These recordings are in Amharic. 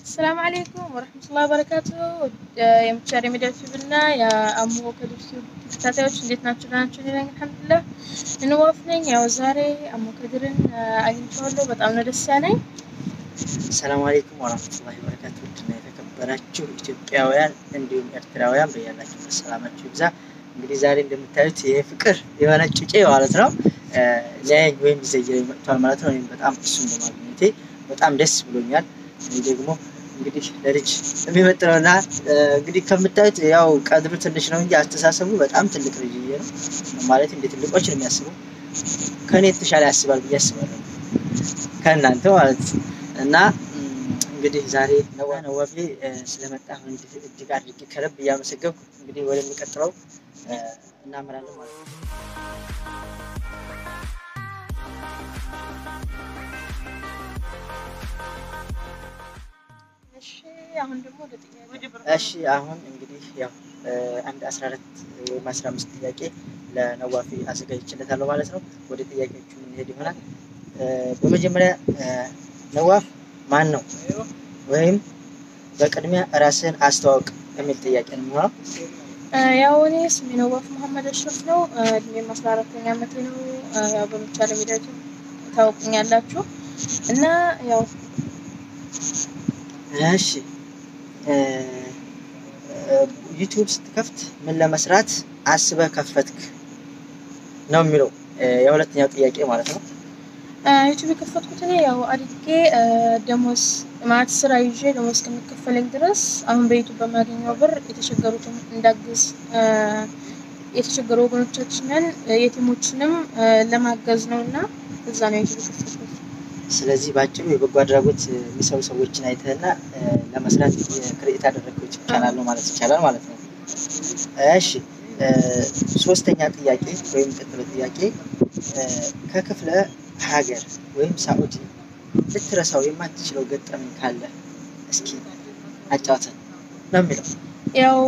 አሰላሙ አሌይኩም ወረህመቱላሂ ወበረካቱ። የምቻር ሚዲያ ቲዩብ እና የአሞ ከድር ቲዩብ ተከታታዮች እንዴት ናቸው? ደህና ናቸው? እኔ ነኝ አልሐምዱሊላህ። እንዋፍ ነኝ። ያው ዛሬ አሞ ከድርን አግኝቼዋለሁ። በጣም ነው ደስ ያለኝ። ሰላም አለይኩም ወራህመቱላሂ ወበረካቱ። ውድና የተከበራችሁ ኢትዮጵያውያን እንዲሁም ኤርትራውያን በያላችሁበት ሰላማችሁ ይብዛ። እንግዲህ ዛሬ እንደምታዩት ይሄ ፍቅር የሆነ ጩጬ ማለት ነው ሊያየኝ ወይም ሊዘይረኝ መጥቷል ማለት ነው። እኔም በጣም እሱን በማግኘቴ በጣም ደስ ብሎኛል። እኔ ደግሞ እንግዲህ ለልጅ የሚመጥነውና እንግዲህ ከምታዩት ያው ቀድሩ ትንሽ ነው እንጂ አስተሳሰቡ በጣም ትልቅ ልጅ ነው ማለት እንደ ትልቆች ነው የሚያስበው። ከእኔ የተሻለ ያስባል ብዬ አስባለሁ ከእናንተ ማለት እና እንግዲህ ዛሬ ነዋ ነዋፌ ስለመጣ እጅግ አድርጌ ከልብ እያመሰገብኩ እንግዲህ ወደሚቀጥለው እናመራለን ማለት ነው። እሺ አሁን ደግሞ ወደ ጥያቄ እሺ አሁን እንግዲህ ያው አንድ 14 ወይም 15 ጥያቄ ለነዋፊ አዘጋጅቼለታለሁ ማለት ነው። ወደ ጥያቄዎቹ የምንሄድ ይሆናል። በመጀመሪያ ነዋፍ ማን ነው? ወይም በቅድሚያ ራስህን አስተዋውቅ የሚል ጥያቄ ነው የሚሆነው። ያው እኔ ስሜ ነዋፍ መሐመድ አሽረፍ ነው። እድሜም አስራ አራተኛ ዓመቴ ነው። ያው በምቻለ ሚዲያ ቲዩብ ታውቁኛላችሁ እና ያው እሺ ዩቲዩብ ስትከፍት ምን ለመስራት አስበህ ከፈትክ ነው የሚለው የሁለተኛው ጥያቄ ማለት ነው። ዩቲዩብ የከፈትኩት እኔ ያው አድጌ ደሞዝ ማለት ስራ ይዤ ደሞዝ እስከሚከፈለኝ ድረስ አሁን በዩቲዩብ በማገኘው ብር የተቸገሩትን እንዳግዝ የተቸገሩ ወገኖቻችንን የቲሞችንም ለማገዝ ነው እና እዛ ነው ዩቲዩብ የከፈትኩት። ስለዚህ በአጭሩ የበጎ አድራጎት የሚሰሩ ሰዎችን አይተህና ለመስራት ክሬት ያደረግከው ዩቲዩብ ቻናል ነው ማለት ይቻላል ማለት ነው። እሺ ሶስተኛ ጥያቄ ወይም ቀጥሎ ጥያቄ ከክፍለ ሀገር ወይም ሳኡዲ ልትረሳው የማትችለው ገጠመኝ ካለ እስኪ አጫውተን ነው የሚለው። ያው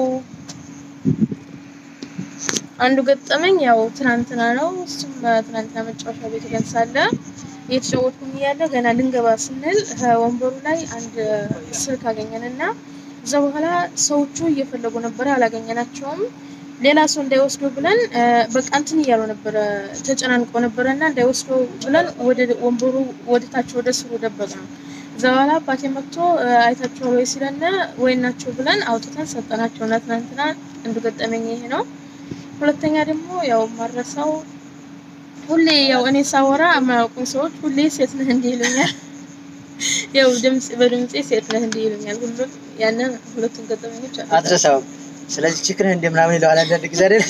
አንዱ ገጠመኝ ያው ትናንትና ነው። እሱም ትናንትና መጫወቻ ቤት ሄደን ሳለ እየተጫወትኩኝ እያለ ገና ልንገባ ስንል ወንበሩ ላይ አንድ ስልክ አገኘን እና እዛ በኋላ ሰዎቹ እየፈለጉ ነበረ፣ አላገኘናቸውም። ሌላ ሰው እንዳይወስደው ብለን በቃ እንትን እያሉ ነበረ፣ ተጨናንቆ ነበረ እና እንዳይወስደው ብለን ወደ ወንበሩ ወደ ታች ወደ ስሩ ደበቅ ነው። እዛ በኋላ አባቴ መጥቶ አይታችኋል ወይ ሲለን ወይ ናቸው ብለን አውጥተን ሰጠናቸው እና ትናንትና አንዱ ገጠመኝ ይሄ ነው። ሁለተኛ ደግሞ ያው ማረሳው ሁሌ ያው እኔ ሳወራ የማያውቁኝ ሰዎች ሁሌ ሴት ነህ እንዲህ ይሉኛል። ያው ድምጽ በድምጼ ሴት ነህ እንዲህ ይሉኛል። ሁሉም ያንን ሁለቱን ገጠመኞች አትረሳውም። ስለዚህ ችክንህ እንደምናምን ይለዋል አንዳንድ ጊዜ አይደል?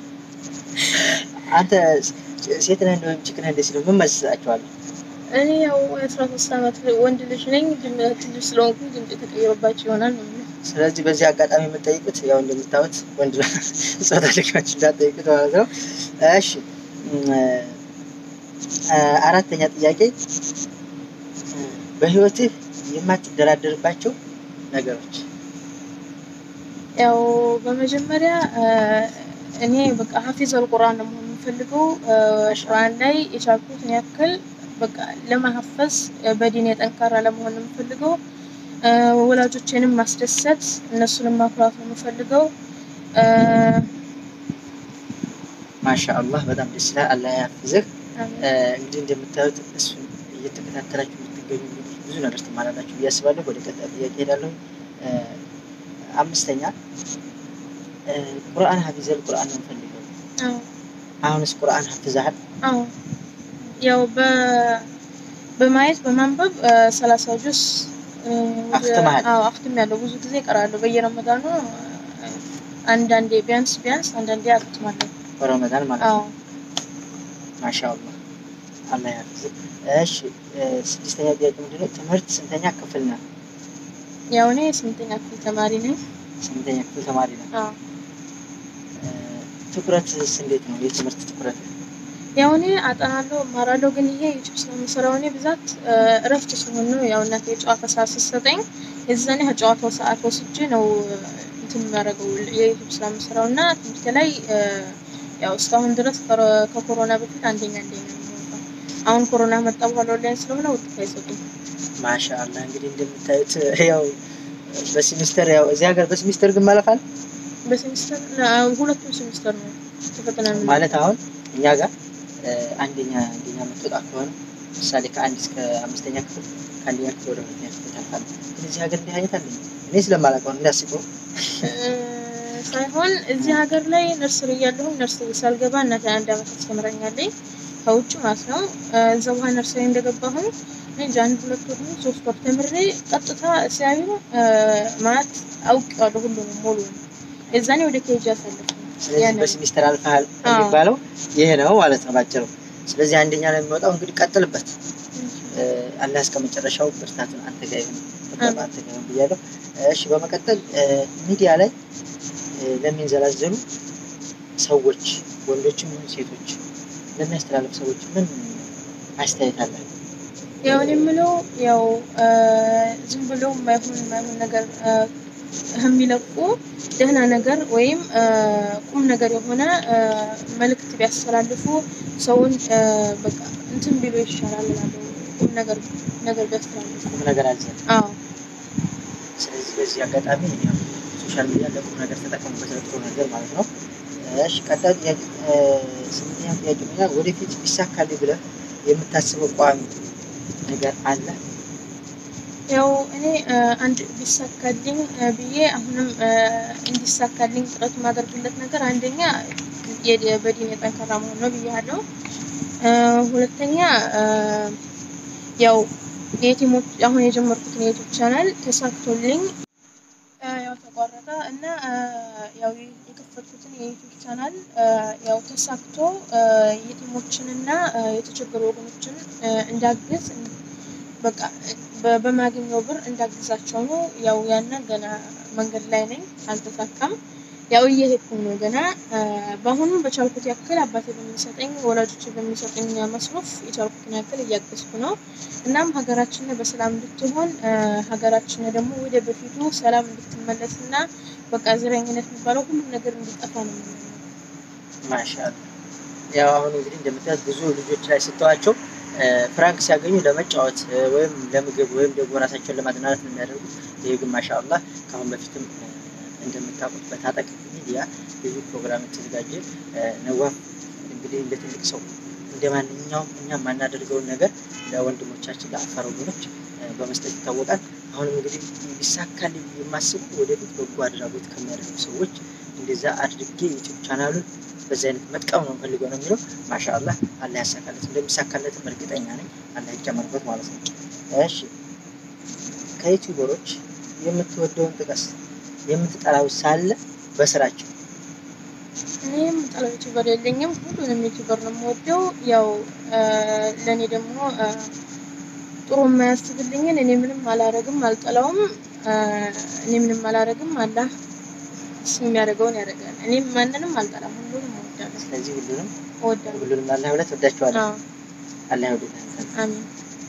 አንተ ሴት ነህ ወይም ችክንህ እንደ ሲሉ ምን መስላችኋለሁ? እኔ ያው የአስራ ሶስት ዓመት ወንድ ልጅ ነኝ። ትንሽ ስለሆንኩኝ ድምጽ የተቀየረባቸው ይሆናል ነው የምልህ። ስለዚህ በዚህ አጋጣሚ የምጠይቁት ያው እንደምታዩት ወንድ ጾታ ልጆች እንዳጠይቁት ማለት ነው። እሺ አራተኛ ጥያቄ በህይወትህ የማትደራደርባቸው ነገሮች? ያው በመጀመሪያ እኔ በቃ ሀፊዘል ቁርአን ነው መሆን የምፈልገው። ቁርአን ላይ የቻልኩትን ያክል በቃ ለማሀፈዝ በዲን የጠንካራ ለመሆን ነው የምፈልገው። ወላጆቼንም ማስደሰት እነሱንም ማኩራት ነው የምፈልገው። ማሻአላህ በጣም ደስ ይላል። አላህ ያፍዝህ። እንግዲህ እንደምታዩት እሱን እየተከታተላችሁ የምትገኙ እንግዲህ ብዙ ነገር ትማራላችሁ ብዬ አስባለሁ። ወደ ቀጣይ ጥያቄ ሄዳለሁ። አምስተኛ ቁርአን ሀፊዘል ቁርአን ነው የምፈልገው። አሁንስ ቁርአን ሀፍዘሃል? አዎ ያው በማየት በማንበብ ሰላሳ ጁስ አክትመሃል? አዎ አክትም ያለው ብዙ ጊዜ እቀራለሁ። በየረመዳኑ አንዳንዴ ቢያንስ ቢያንስ አንዳንዴ አክትማለሁ። በረመዳን ማለት አዎ ነው። ማሻአላህ አላህ ያፍዝህ። እሺ ስድስተኛ ጥያቄ ምንድነው? ትምህርት ስንተኛ ክፍል ነህ? ያው እኔ ስምንተኛ ክፍል ተማሪ ነኝ። ስምንተኛ ክፍል ተማሪ ነህ? አዎ ትኩረትስ እንዴት ነው? የትምህርት ትኩረት ያው እኔ አጠናለሁ እማራለሁ፣ ግን ይሄ ዩቲዩብ ስለምሰራው እኔ ብዛት እረፍት ሲሆን ነው ያው እናቴ የጨዋታ ሰዓት ስትሰጠኝ የዛኔ ከጨዋታው ሰዓት ወስጄ ነው እንትን የሚያደርገው የዩቲዩብ ስራ የምሰራው እና ትምህርቴ ላይ ያው እስካሁን ድረስ ከኮሮና በፊት አንደኛ አንደኛ ነው የምወጣው። አሁን ኮሮና መጣ በኋላ ኦንላይን ስለሆነ ውጤት አይሰጡም። ማሻአላህ እንግዲህ እንደምታዩት ያው በሴሚስተር ያው እዚህ ሀገር በሴሚስተር ግን ማለፋል በሴሚስተር ሁለቱም ሴሚስተር ነው ተፈተናል ማለት አሁን እኛ ጋር አንደኛ አንደኛ የምትወጣ ከሆነ ምሳሌ ከአንድ እስከ አምስተኛ ክፍል ከአንደኛ ክፍል ወደ ሁለተኛ ክፍል ታልፋለህ። ግን እዚህ ሀገር እንዲህ አይነት አለ እኔ ስለማላውቀው ነው እንዳስበው ሳይሆን እዚህ ሀገር ላይ ነርስሪ እያለሁ ነርስሪ ሳልገባ እናቴ አንድ አመት አስተምረኛለኝ ከውጭ ማለት ነው። እዛ በኋላ ነርስሪ እንደገባሁኝ እንጂ አንድ ሁለት ወር ሶስት ወር ተምሬ ቀጥታ ሲያዩ ማለት አውቄዋለሁ ሁሉንም ሙሉ የዛኔ ወደ ኬጅ አሳለፍኩ። ስለዚህ በሴሚስተር አልፈሃል የሚባለው ይሄ ነው ማለት ነው ባጭሩ። ስለዚህ አንደኛ ላይ የሚወጣው እንግዲህ ቀጥልበት። አላህ እስከ መጨረሻው ብርታቱን አንተ ጋር ይሁን፣ ተቀባ አንተ ጋር ይሁን ብያለሁ። እሺ በመቀጠል ሚዲያ ላይ ለሚንዘላዘሉ ሰዎች ወንዶችም ይሁን ሴቶች ለሚያስተላልፉ ሰዎች ምን አስተያየት አለ? ያው እኔ የምለው ያው ዝም ብሎ የማይሆን የማይሆን ነገር የሚለቁ ደህና ነገር ወይም ቁም ነገር የሆነ መልእክት ቢያስተላልፉ ሰውን በቃ እንትን ቢሉ ይሻላል እላለሁ። ቁም ነገር ነገር ቢያስተላልፉ ቁም ነገር አዘል። አዎ። ስለዚህ በዚህ አጋጣሚ ያው ሶሻል ሚዲያ ለቁም ነገር ተጠቀሙበት፣ ለጥሩ ነገር ማለት ነው። እሺ ቀጣይ ጥያቄ ስምንተኛ ጥያቄ ነው። ወደፊት ቢሳካልኝ ብለህ የምታስበው ቋሚ ነገር አለ? ያው እኔ አንድ ቢሳካልኝ ብዬ አሁንም እንዲሳካልኝ ጥረት የማደርግለት ነገር አንደኛ በዲን የጠንካራ መሆን ነው ብያለሁ። ሁለተኛ ያው የቲሞች አሁን የጀመርኩትን የዩቱብ ቻናል ተሳክቶልኝ ያው ተቋረጠ እና ያው የከፈትኩትን የዩቱብ ቻናል ያው ተሳክቶ የቲሞችንና የተቸገሩ ወገኖችን እንዳግዝ በቃ በማገኘው ብር እንዳግዛቸው ነው። ያው ያንን ገና መንገድ ላይ ነኝ፣ አልተሳካም። ያው እየሄድኩኝ ነው ገና። በአሁኑ በቻልኩት ያክል አባቴ በሚሰጠኝ ወላጆች በሚሰጠኝ መስሮፍ የቻልኩትን ያክል እያገዝኩ ነው። እናም ሀገራችን በሰላም እንድትሆን ሀገራችን ደግሞ ወደ በፊቱ ሰላም እንድትመለስ እና በቃ ዘረኝነት የሚባለው ሁሉም ነገር እንዲጠፋ ነው። ማሻአላ ያው አሁን እንግዲህ እንደምታዩት ብዙ ልጆች ላይ ስተዋቸው ፍራንክ ሲያገኙ ለመጫወት ወይም ለምግብ ወይም ደግሞ ራሳቸውን ለማዝናናት ነው የሚያደርጉት። ይህ ግን ማሻአላህ ከአሁን በፊትም እንደምታውቁት በታጠቅ ሚዲያ ብዙ ፕሮግራም የተዘጋጀ ነዋፍ እንግዲህ እንደ ትልቅ ሰው እንደ ማንኛውም እኛ የማናደርገውን ነገር ለወንድሞቻችን ለአፋር ወገኖች በመስጠት ይታወቃል። አሁንም እንግዲህ ቢሳካልኝ የማስበው ወደፊት በጎ አድራጎት ከሚያደርጉ ሰዎች እንደዛ አድርጌ ዩቲዩብ ቻናሉን በዚህ አይነት መጥቀም ነው ፈልገው ነው የሚለው። ማሻአላህ አላህ ያሳካለት፣ እንደሚሳካለትም እርግጠኛ ነኝ። አላህ ይጨመርበት ማለት ነው። እሺ ከዩቲዩበሮች የምትወደውን ጥቀስ፣ የምትጠላው ሳለ በስራቸው። እኔ የምጠላው ዩቲዩበር የለኝም፣ ሁሉንም ዩቲዩበር ነው የምወደው። ያው ለእኔ ደግሞ ጥሩ የማያስብልኝን እኔ ምንም አላረግም፣ አልጠላውም። እኔ ምንም አላረግም፣ አላህ እሱ የሚያደርገውን ያደርጋል። እኔም ማንንም አልጠላም፣ ሁሉንም እወዳለሁ። ስለዚህ ሁሉንም እወዳለሁ። ሁሉንም አላህ ብለህ ትወዳቸዋለህ። አዎ፣ አላህ ይወድልህ። አሚን።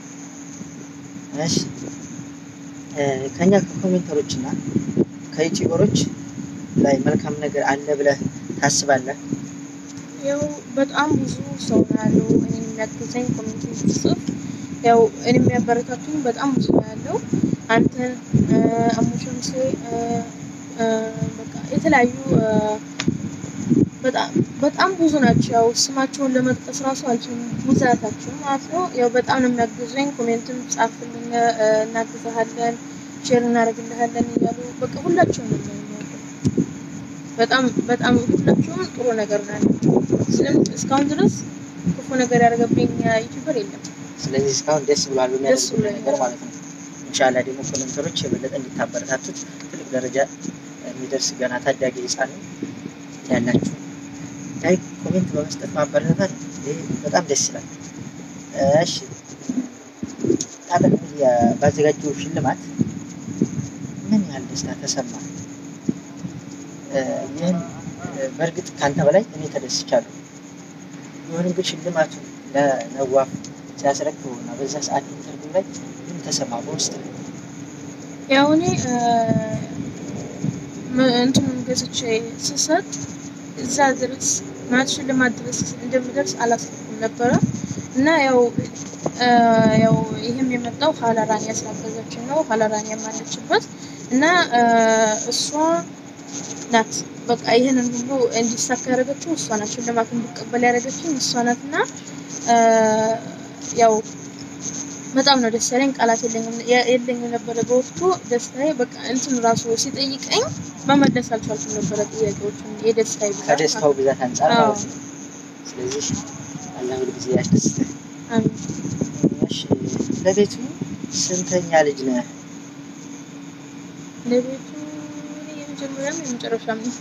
እሺ ከኛ ከኮሜንተሮች እና ከዩቲዩበሮች ላይ መልካም ነገር አለ ብለህ ታስባለህ? ያው በጣም ብዙ ሰው ነው ያለው እኔ የሚያግዘኝ ኮሚኒቲ ጽፍ ያው እኔ የሚያበረታቱኝ በጣም ብዙ ነው ያለው። አንተን አሙሽምሴ በቃ የተለያዩ በጣም በጣም ብዙ ናቸው። ያው ስማቸውን ለመጥቀስ ራሱ አልችልም፣ ብዛታቸው ማለት ነው። ያው በጣም ነው የሚያግዙኝ። ኮሜንትም ጻፍልን፣ እናግዝሃለን፣ ሼር እናደርግልሃለን እያሉ በቃ ሁላቸውም ነው የሚያደርጉት። በጣም በጣም ሁላቸውም ጥሩ ነገር ነው ያላቸው። ስለም እስካሁን ድረስ ክፉ ነገር ያደረገብኝ ዩቲዩበር የለም። ስለዚህ እስካሁን ደስ ብሏል ደስ በሚያደርጉት ብሎኛል። ነገር ማለት ነው። ኢንሻላህ ደግሞ ኮሜንተሮች የበለጠ እንዲታበረታቱት ትልቅ ደረጃ የሚደርስ ገና ታዳጊ ህፃን ያላችሁ ላይክ ኮሜንት በመስጠት ማበረታታት ይህ በጣም ደስ ይላል። እሺ ታጠቅ ሚዲያ ባዘጋጀው ሽልማት ምን ያህል ደስታ ተሰማ? ይህን በእርግጥ ከአንተ በላይ እኔ ተደስቻለሁ። ቢሆንም ግን ሽልማቱ ለነዋፍ ሲያስረክበው እና በዛ ሰዓት ኢንተርቪው ላይ ምን ተሰማ በውስጥ ላይ? ያው እኔ እንትኑን ገዝቼ ስሰጥ እዛ ድረስ ማለት ሽልማት ድረስ እንደምደርስ አላሰብኩም ነበረ። እና ያው እ ያው ይህም የመጣው ሀላራን ያስላገዘችን ነው። ሀላራን ያማለችበት እና እ እሷ ናት በቃ ይህንን ሁሉ እንዲሳካ ያደረገችው እሷ ናት። ሽልማት እንዲቀበል ያደረገችኝ እሷ ናት እና እ ያው በጣም ነው ደስ ያለኝ። ቃላት የለኝም የለኝም ነበረ በወቅቱ ደስታዬ በቃ እንትን ራሱ ሲጠይቀኝ መመለስ አልቻልኩም ነበረ ጥያቄዎቹን የደስታዬ ብዛት ከደስታው ብዛት አንጻር አዎ። ማለት ነው። ስለዚህ አላህ ሁል ጊዜ ያስደስትህ። አሜን። እሺ ለቤቱ ስንተኛ ልጅ ነህ? ለቤቱ እኔ የመጀመሪያም የመጨረሻም ነው።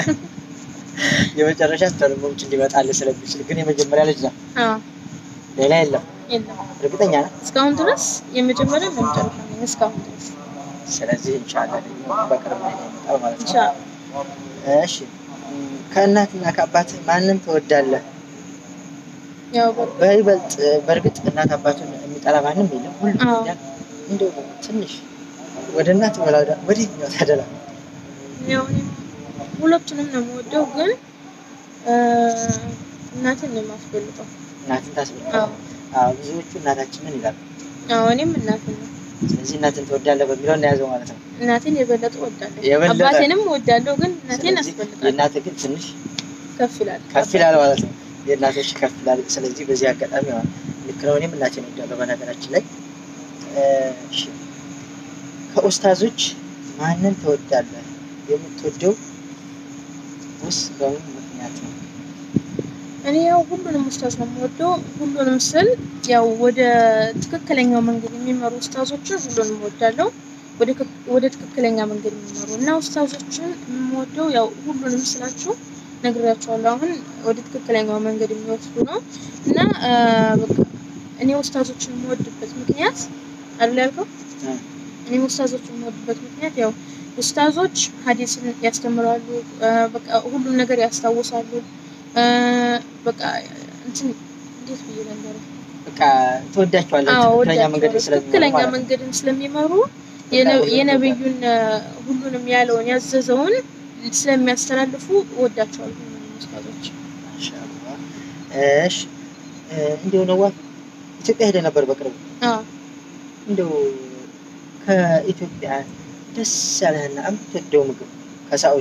የመጨረሻ ተርሞች እንዲመጣልህ ስለሚችል ግን የመጀመሪያ ልጅ ነው። አዎ ሌላ የለም። የለም እርግጠኛ ነህ? እስካሁን ድረስ የመጀመሪያም የመጨረሻም ነኝ እስካሁን ድረስ ስለዚህ ኢንሻአላህ ልጅ በቅርብ ላይ ይመጣል ማለት ነው። ኢንሻአላህ እሺ እም፣ ከእናትና ከአባት ማንን ትወዳለህ? ያው በቃ በይበልጥ በእርግጥ እናት አባቱን የሚጠላ ማንም የለም። ሁሉም አዎ። ይወዳል። እንደው ትንሽ ወደ እናት ወላ ወደ የትኛው ታደላ? ያው እኔም ሁለቱንም ነው የምወደው፣ ግን እ እናትን ነው የማስበልጠው። እናትን ታስበልጣለህ? አዎ አዎ ብዙዎቹ እናታችንን ይላሉ። አዎ እኔም እናትን ነው ስለዚህ እናትን ትወዳለህ በሚለው እናያዘው ማለት ነው። እናቴን የበለጠ እወዳለሁ። የበለጠ? አባቴንም እወዳለሁ፣ ግን እናቴን ስለዚህ አስበልጣለሁ። የእናትህ ግን ትንሽ ከፍ ይላል። ከፍ ይላል ማለት ነው። የእናቶች ከፍ ይላል። ስለዚህ በዚህ አጋጣሚ ያው ልክ ነው። እኔም እናቴን እወዳለሁ በነገራችን ላይ እ፣ እሺ ከኡስታዞች ማንን ትወዳለህ? የምትወደው ውስጥ በምን ምክንያት ነው? እኔ ያው ሁሉንም ኡስታዝ ነው የምወደው። ሁሉንም ስል ያው ወደ ትክክለኛው መንገድ የሚመሩ ኡስታዞችን ሁሉንም እወዳለሁ። ወደ ክክ- ወደ ትክክለኛ መንገድ የሚመሩ እና ኡስታዞችን የምወደው ያው ሁሉንም ስላችሁ ነግሬያቸዋለሁ። አሁን ወደ ትክክለኛው መንገድ የሚወስዱ ነው እና አ፣ በቃ እኔ ኡስታዞችን የምወድበት ምክንያት አለ ያልከው እ፣ እኔ ኡስታዞችን የምወድበት ምክንያት ያው ኡስታዞች ሀዲስን ያስተምራሉ፣ አ፣ በቃ ሁሉም ነገር ያስታውሳሉ። አ፣ በቃ እንትን እንዴት ብዬ ልንገርህ? በቃ ትወዳቸዋለህ። አዎ ትክክለኛ መንገድ ወዳቸዋለሁ። ስለሚመሩ ትክክለኛ ማለት ነው። መንገድን ስለሚመሩ የነ- ሁሉንም የነብዩን አ፣ ሁሉንም ያለውን ያዘዘውን ስለሚያስተላልፉ እወዳቸዋለሁ ሁሉንም ኡስታዞች። ማሻአላህ። እሺ እ፣ እንዲሁ ነዋፍ ኢትዮጵያ ሄደህ ነበር በቅርቡ። አዎ እንደው ከኢትዮጵያ ደስ ያለህና የምትወደው ምግብ ከሳኡዲ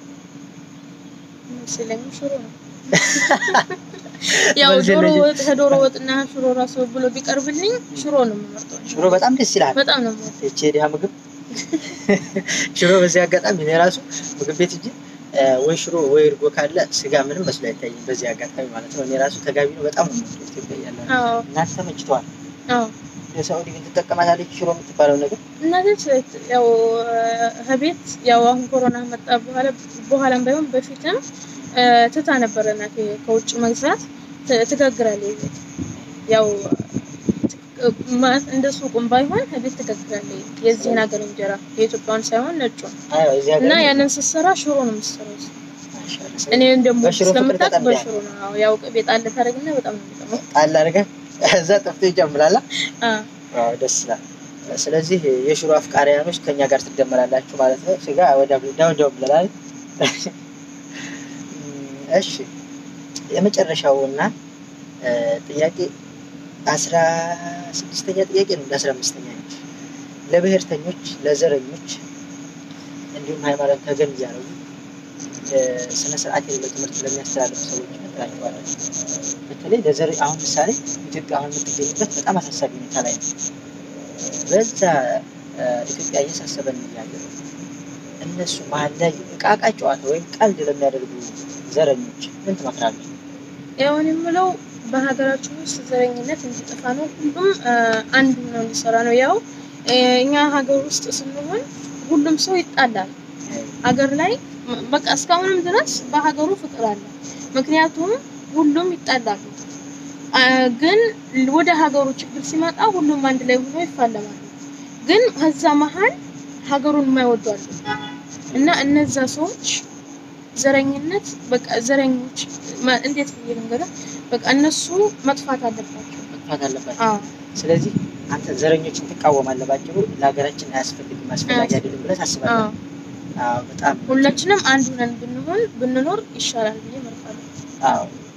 መሰለኝ ሽሮ ነው። ያው መልስ ዶሮ የለኝም። ወጥ ከዶሮ ወጥና ሽሮ ራሱ ብሎ ቢቀርብልኝ ሽሮ ነው የምመርጠው። ሽሮ በጣም ደስ ይላል። በጣም ነው የምወደው። ይቺ የድሃ ምግብ ሽሮ። በዚህ አጋጣሚ እኔ ራሱ ምግብ ቤት እንጂ ወይ ሽሮ ወይ እርጎ ካለ ስጋ ምንም መስሎ አይታይም። በዚህ አጋጣሚ ማለት ነው። እኔ ራሱ ተጋቢ ነው በጣም ነው የምወደው ኢትዮጵያ እያለ አዎ እናንተ ተመችተዋል። አዎ የሳኡዲ ግን ትጠቀማታለች ሽሮ የምትባለው ነገር እናቶች ያው ከቤት ያው አሁን ኮሮና መጣ በኋላ በኋላም ባይሆን በፊትም እ፣ ትታ ነበረ እናቴ ከውጭ መግዛት ት- ትጋግራለች ቤት ያው እ፣ ማለት እንደ ሱቁም ባይሆን ከቤት ትጋግራለች የዚህን ሀገር እንጀራ የኢትዮጵያውን ሳይሆን ነጩን አዎ እዚህ ሀገር እና ያንን ስትሰራ ሽሮ ነው የምትሰራው። ማሻአላህ። እኔ ደግሞ በሽሮ ፍቅር ስለምታውቅ ተጠምደሃል? በሽሮ ነው አዎ፣ ያው ቅቤ ጣል ታደርግና በጣም ነው የሚጠማው። ጣል አድርገህ እዛ ጠፍቶ ይጨምላላ። አዎ አዎ ደስ ይላል። ስለዚህ የሽሮ አፍቃሪያኖች ከኛ ጋር ትደመራላችሁ ማለት ነው። ስጋ ወደ ዳውዳው ብለናል። እሺ የመጨረሻው እና እ፣ ጥያቄ አስራ ስድስተኛ ጥያቄ ነው። እንደ አስራ አምስተኛ ነች። ለብሔርተኞች፣ ለዘረኞች እንዲሁም ሃይማኖት ተገን እያደረጉ እ፣ ስነ ስርዓት የሌለው ትምህርት ለሚያስተላልፉ ሰዎች ነግራቸዋለን። በተለይ ለዘር አሁን ምሳሌ ኢትዮጵያ አሁን የምትገኝበት በጣም አሳሳቢ ሁኔታ ላይ ነው። በዛ እ፣ ኢትዮጵያ እየሳሰበን እያለ እነሱ መሀል ላይ እቃቃ ጨዋታ ወይም ቀልድ ለሚያደርጉ ዘረኞች ምን ትመክራለች? ያው እኔ የምለው በሀገራችን ውስጥ ዘረኝነት እንዲጠፋ ነው። ሁሉም አ፣ አንድ ሆነው እንዲሰራ ነው። ያው እ፣ እኛ ሀገር ውስጥ ስንሆን ሁሉም ሰው ይጣላል። ሀገር ላይ ም- በቃ እስካሁንም ድረስ በሀገሩ ፍቅር አለ። ምክንያቱም ሁሉም ይጣላሉ። አ፣ ግን ወደ ሀገሩ ችግር ሲመጣ ሁሉም አንድ ላይ ሆኖ ይፋለማሉ። ግን ከዛ መሀል ሀገሩን የማይወዱ አሉ እና እነዛ ሰዎች ዘረኝነት በቃ ዘረኞች ማ- እንዴት ብዬ ልንገርህ፣ በቃ እነሱ መጥፋት አለባቸው። መጥፋት አለባቸው። አዎ ስለዚህ አንተ ዘረኞችን ትቃወማለህ። ባጭሩ ለሀገራችን አያስፈልግም አስፈላጊ አይደለም ብለህ ታስባለህ? አዎ አዎ በጣም ሁላችንም አንድ ሆነን ብንሆን ብንኖር ይሻላል ብዬ እመርጣለሁ። አዎ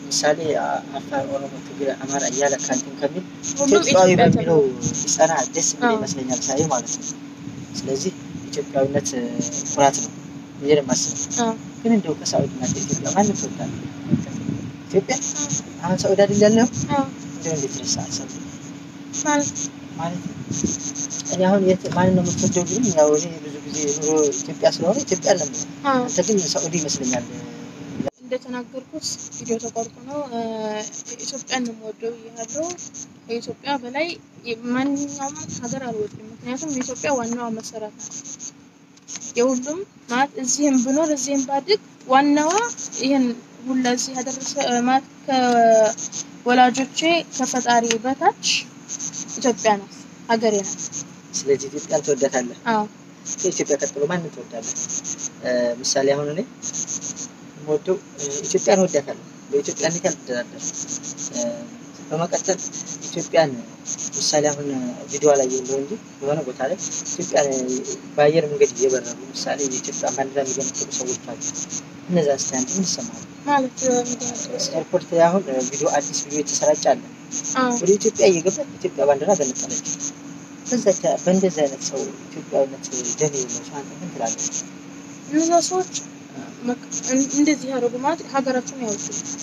ምሳሌ አፋር፣ ኦሮሞ፣ ትግሬ፣ አማራ እያለ ካንቲን ከሚል ሁሉም ኢትዮጵያዊ ኢትዮጵያ በሚለው ይጸና ደስ የሚል አዎ። ይመስለኛል ሳይ ማለት ነው። ስለዚህ ኢትዮጵያዊነት እ፣ ኩራት ነው ብዬ ነው የማስበው። አዎ። ግን እንደው ከሳዑዲ እና ከኢትዮጵያ ማንም ትወዳለህ? ኢትዮጵያ አሁን ሳዑዲ አይደል ያለኸው? አዎ። እንደው እንዴት ረሳህ ሳዑዲ ማለት ማለት ነው። እኔ አሁን የት ማንን ነው የምትወደው ግን ያው እኔ ብዙ ጊዜ ኑሮ ኢትዮጵያ ስለሆነ ኢትዮጵያ አለ አዎ። አንተ ግን ሳዑዲ ይመስለኛል። እንደተናገርኩት ቪዲዮ ተቆርጦ ነው እ፣ ኢትዮጵያን ነው የምወደው ብያለሁ። ከኢትዮጵያ በላይ ማንኛውም ሀገር አልወድም። ምክንያቱም የኢትዮጵያ ዋናዋ መሰረት ናት። የሁሉም ማለት እዚህም ብኖር እዚህም ባድግ ዋናዋ ይህን ሁላ እዚህ ያደረሰ እ፣ ማለት ከወላጆቼ ከፈጣሪ በታች ኢትዮጵያ ናት፣ ሀገሬ ናት። ስለዚህ ኢትዮጵያን ትወዳታለህ። አዎ ከኢትዮጵያ ቀጥሎ ማንን ትወዳለህ? እ፣ ምሳሌ አሁን እኔ የምወደው እ፣ ኢትዮጵያን እወዳታለሁ። በኢትዮጵያ እንዴት አልደራደር። በመቀጠል ኢትዮጵያን ምሳሌ አሁን ቪዲዮ ላይ የለው እንጂ የሆነ ቦታ ላይ ኢትዮጵያን በአየር መንገድ እየበረሩ ምሳሌ የኢትዮጵያ ባንዲራ የሚገነጥሉ ሰዎች አሉ። እነዛ ስቲ አንተ ምን ይሰማል? ማለት ምክንያቱ ኤርፖርት ላይ አሁን ቪዲዮ አዲስ ቪዲዮ የተሰራጨ አለ። አዎ ወደ ኢትዮጵያ እየገባ ኢትዮጵያ ባንዲራ ገነጠለች። በዛች በእንደዚህ አይነት ሰው ኢትዮጵያዊነት ደም የሌለው ሰው አንተ ምን ትላለህ? እነዛ ሰዎች በቃ እን- እንደዚህ ያደረጉ ማለት ሀገራቸውን ያውቁ።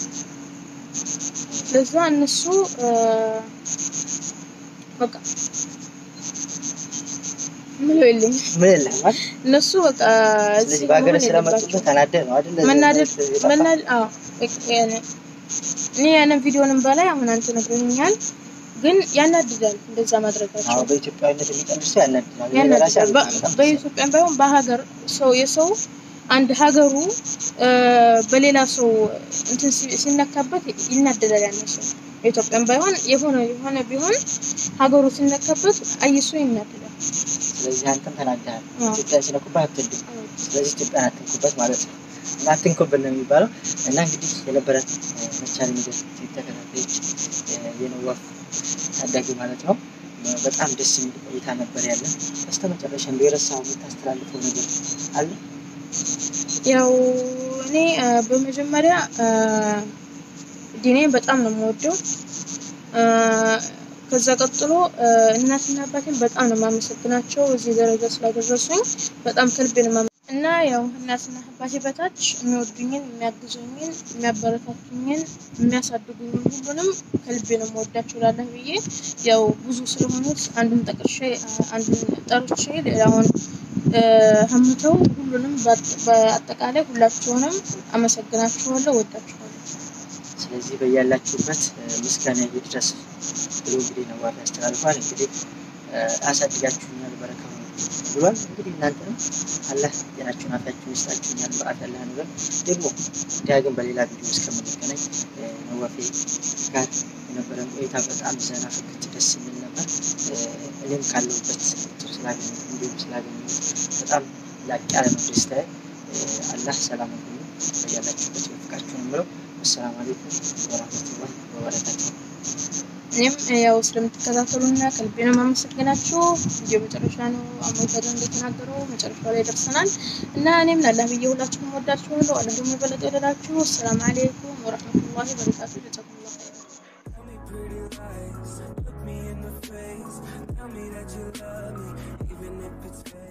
ለዛ እነሱ እ፣ በቃ ምለው የለኝም። ምን የለህም ማለት እነሱ በቃ ስለዚህ እዚህ በሀገር መሆን ስለመጡበት የለባቸውም። ተናደህ ነው አይደል? መናደድ የጠፋህ? መናደድ አዎ በቃ ያኔ እኔ ያንን ቪዲዮንም በላይ አሁን አንተ ነግረኛል፣ ግን ያናድዳል እንደዛ አዎ ማድረጋቸው በኢትዮጵያዊነት የሚቀንስ ሰው ያናድዳል። እኔ በራሴ ያናድዳል። በ- አልወጣም። በኢትዮጵያም ባይሆን በሀገር ሰው የሰው አንድ ሀገሩ እ፣ በሌላ ሰው እንትን ሲ- ሲነካበት ይናደዳል። ያን ሰው በኢትዮጵያም ባይሆን የሆነ የሆነ ቢሆን ሀገሩ ሲነካበት አይሶ ይናደዳል። ስለዚህ አንተም ተናደሃል። አዎ። ኢትዮጵያ ሲነኩብህ አትወድም። ስለዚህ ኢትዮጵያን አትንኩበት ማለት ነው። እና አትንኩብን ነው የሚባለው። እና እንግዲህ የነበረን እ፣ መቻል ሚዲያ ተከታታዮች እ፣ የነዋፍ ታዳጊ ማለት ነው እ፣ በጣም ደስ የሚል ቆይታ ነበር ያለን። በስተ መጨረሻ እንደው የረሳኸው የምታስተላልፈው ነገር አለ? ያው እኔ እ፣ በመጀመሪያ እ፣ ዲኔን በጣም ነው የምወደው። እ፣ ከዛ ቀጥሎ እ፣ እናትና አባቴን በጣም ነው የማመሰግናቸው እዚህ ደረጃ ስላደረሱኝ በጣም ከልቤ ነው የማመ- እና ያው እናትና አባቴ በታች የሚወዱኝን፣ የሚያግዙኝን፣ የሚያበረታቱኝን፣ የሚያሳድጉኝን ሁሉንም ከልቤ ነው የምወዳቸው ላለህ ብዬ ያው ብዙ ስለሆኑት አንዱን ጠቅሼ አ- አንዱን ጠርቼ ሌላውን እ፣ ህምተው ሁሉንም በአጠ- በአጠቃላይ ሁላቸውንም አመሰግናችኋለሁ፣ ወዳችኋለሁ። ስለዚህ በያላችሁበት እ፣ ምስጋና ይድረስ ብሎ እንግዲህ ነዋፍ ያስተላልፏል። እንግዲህ እ፣ አሳድጋችሁኛል በረካ ሁኑ ብሏል። እንግዲህ እናንተንም አላህ ጤናችሁን አፊያችሁን ይስጣችሁኛል በአፍ ያለ ነገር ደግሞ ዳግም በሌላ ቪዲዮ እስከምንገናኝ እ፣ ነዋፌ ጋር የነበረን ቆይታ በጣም ዘና ፍክት ደስ የሚል ነበር። እ፣ እኔም ካለሁበት ችግር ስላገኘ እንዲሁም ስላገኘ በጣም ላቅ ያለ ነው ደስታዬ። እ፣ አላህ ሰላም ሁኑ በያላችሁበት ይወፍቃችሁ ነው የምለው። አሰላሙ አለይኩም ወራህመቱላህ ወበረካቱ። እኔም ያው ስለምትከታተሉና ከልቤ ነው የማመሰግናችሁ። ቪዲዮ መጨረሻ ነው አሞይተደ እንደተናገረው መጨረሻ ላይ ደርሰናል እና እኔም ላላህ ብዬ ሁላችሁም ወዳችኋለሁ። አላህ ደግሞ የበለጠ ይወደዳችሁ። አሰላሙ አለይኩም ወረህመቱላሂ ወበረካቱ። ጀዛኩሙላሁ ኸይረን። Tell me pretty lies, look me in the face. Tell me that you love me, even if it's fake.